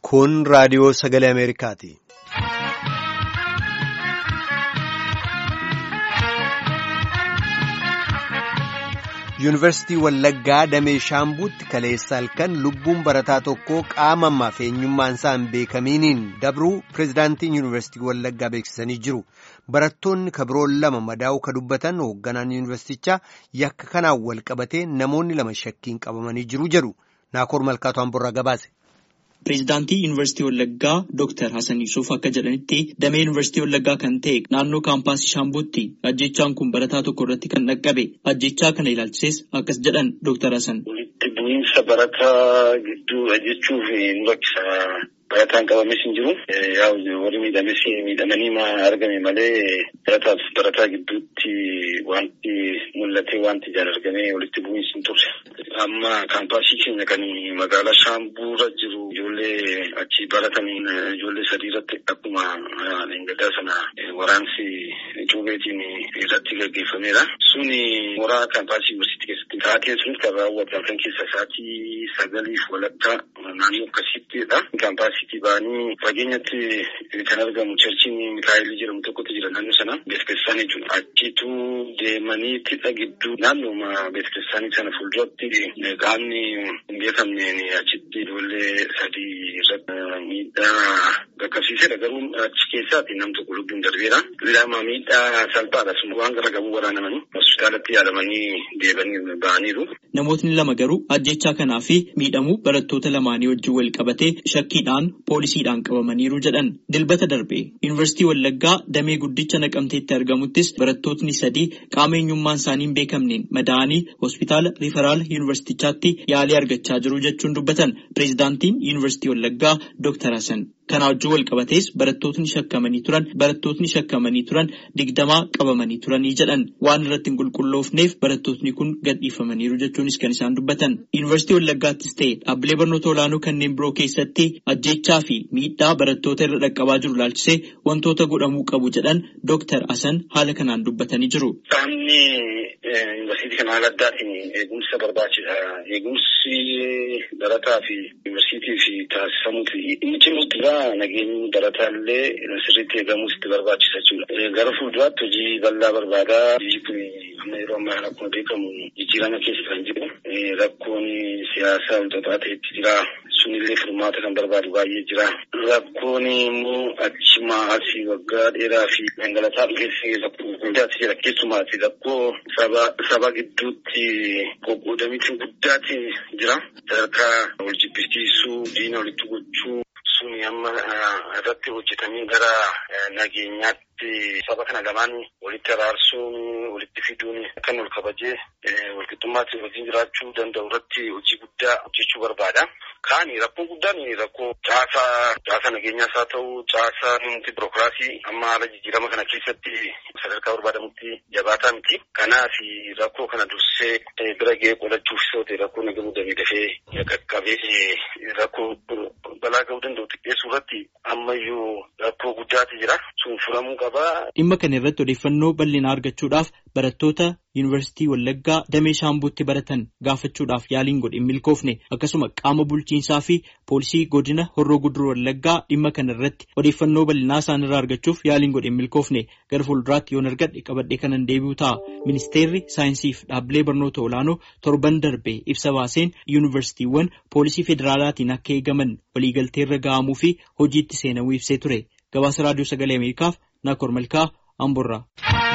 Kun raadiyoo sagalee Ameerikaati. Yuunivarsiitii Wallaggaa Damee Shaambuutti kaleessa halkan lubbuun barataa tokkoo qaama ammaaf eenyummaan isaa hin beekamiiniin dabruu pireezidaantiin Yuunivarsiitii Wallaggaa beeksisanii jiru. Barattoonni kabiroon lama madaa'uu ka dubbatan hoogganaan yuunivarsiitichaa yakka kanaan wal qabatee namoonni lama shakkiin qabamanii jiru jedhu. Naakoor Malkaatu Amborraa gabaase. Pireezidaantii Yuunivarsiitii Wallaggaa Dooktar Hasan Yuusuf akka jedhanitti damee Yuunivarsiitii Wallaggaa kan ta'e naannoo kaampaasii Shaambuutti ajjechaan kun barataa tokko irratti kan dhaqqabe. Ajjechaa kana ilaalchises akkas jedhan Dooktar Hasan. Walitti bu'iinsa barataa gidduu jechuuf nu rakkisa. Barataan qabames hin jiru. Warri miidhames miidhamanii argame malee barataaf barataa gidduutti wanti mul'ate wanti ijaan argame walitti bu'iinsi hin turre. Amma kaampaasii keenya kan magaalaa Shaambuura jiru ijoollee achi barataniin ijoollee sadii irratti akkuma leengadaa sana waraansi cuubeetiin irratti gaggeeffameera. Suni mooraa kaampaasii yuunivarsiitii keessatti taateen sun kan raawwatan kan keessa sa'aatii sagaliif walakkaa naannoo akkasiittidha. Kaampaasiitii ba'anii fageenyatti kan argamu cherchiin Mikaayilii jedhamu tokkotu jira naannoo sana beeksisaan jechuudha. Achitu deemanii tidha gidduu naannooma beeksisaanii sana fuulduratti qaamni hin beekamneen achitti ijoollee sadii irratti miidhaa qaqqabsiisedha. Garuu achi keessaatti nam tokko lubbuun darbeera. Lama miidhaa salphaadha. Waan gara gabuu waraanamanii hospitaalatti yaalamanii deebanii ba'aniiru. Namootni lama garuu ajjechaa kanaa fi miidhamuu barattoota lamaanii wajjin wal qabatee shakkiidhaan poolisiidhaan qabamaniiru jedhan. Dilbata darbe Yuunivarsiitii Wallaggaa damee guddicha naqamteetti argamuttis barattootni sadii qaama eenyummaan isaanii hin beekamneen madaa'anii hospitaala Riferaal Yuunivarsiitichaatti yaalii argachaa jiru jechuun dubbatan. Pireezidaantiin Yuunivarsiitii Wallaggaa Dooktar Hasan. Kana wajjin wal qabatees barattootni shakkamanii turan barattootni shakkamanii turan digdamaa qabamanii turanii jedhan waan irratti hin qulqulloofneef barattootni kun gadhiifamaniiru jechuunis kan isaan dubbatan. Yuunivarsiitii Wallaggaattis ta'e dhaabbilee barnoota olaanoo kanneen biroo keessatti ajjechaa fi miidhaa barattoota irra dhaqqabaa jiru ilaalchisee wantoota godhamuu qabu jedhan Dooktar Hasan haala kanaan dubbatanii jiru. Qaamni yuunivarsiitii kana haala addaatiin eegumsa barbaachisa. Eegumsi barataa fi yuunivarsiitii fi taasifamuuti. Inni cimuutti nageenyi barataallee sirriitti eegamuus itti barbaachisa jechuudha. Gara fuulduraatti hojii bal'aa barbaada. Biyyi kun amma yeroo ammaa akkuma beekamu jijjiirama keessa kan jiru. Rakkoon siyaasaa walxaxaa ta'etti jira. Sunillee furmaata kan barbaadu baay'ee jira. Rakkoon immoo achimaa asii waggaa dheeraa fi dhangalataa dhufeessi rakkoo guddaatti jira. Keessumaati rakkoo saba gidduutti qoqqoodamiitiin guddaatti jira. Sadarkaa wal jibbisiisuu, diina walitti gochuu. Suni amma irratti hojjetamee gara nageenyaatti saba kana lamaan walitti araarsuun walitti fiduun kan wal kabajee walqixxummaatti wajjin jiraachuu danda'u irratti hojii guddaa hojjechuu barbaada. Kaani rakkoon guddaan rakkoo caasaa caasaa nageenyaas haa ta'u caasaa nuti birookiraasii amma haala jijjiirama kana keessatti sadarkaa barbaadamutti jabaataa miti. Kanaaf rakkoo kana dursee bira ga'ee qolachuuf yoo ta'e rakkoo nagamuu damee dafee qaqqabee rakkoo balaa ga'uu danda'u xiqqeessuu irratti ammayyuu rakkoo guddaatu jira. Sun furamuu qaba. Dhimma kana irratti odeeffannoo bal'inaa argachuudhaaf barattoota Yuunivarsiitii Wallaggaa Damee Shaambuutti baratan gaafachuudhaaf yaaliin godhe hin milkoofne akkasuma qaama bulchiinsaa fi poolisii godina Horroo Guduruu Wallaggaa dhimma kana irratti odeeffannoo bal'inaa isaan irraa argachuuf yaaliin godhe hin milkoofne gara fuulduraatti yoon argadhe qabadhee kanan deebi'u ta'a. Ministeerri saayinsii fi dhaabbilee barnoota olaanoo torban darbe ibsa baaseen yuunivarsiitiiwwan poolisii federaalaatiin akka eegaman waliigalteerra ga'amuu fi hojiitti seenamuu ibsee ture. Gabaasa raadiyoo sagalee Ameerikaaf Naakoor Malkaa Amborraa.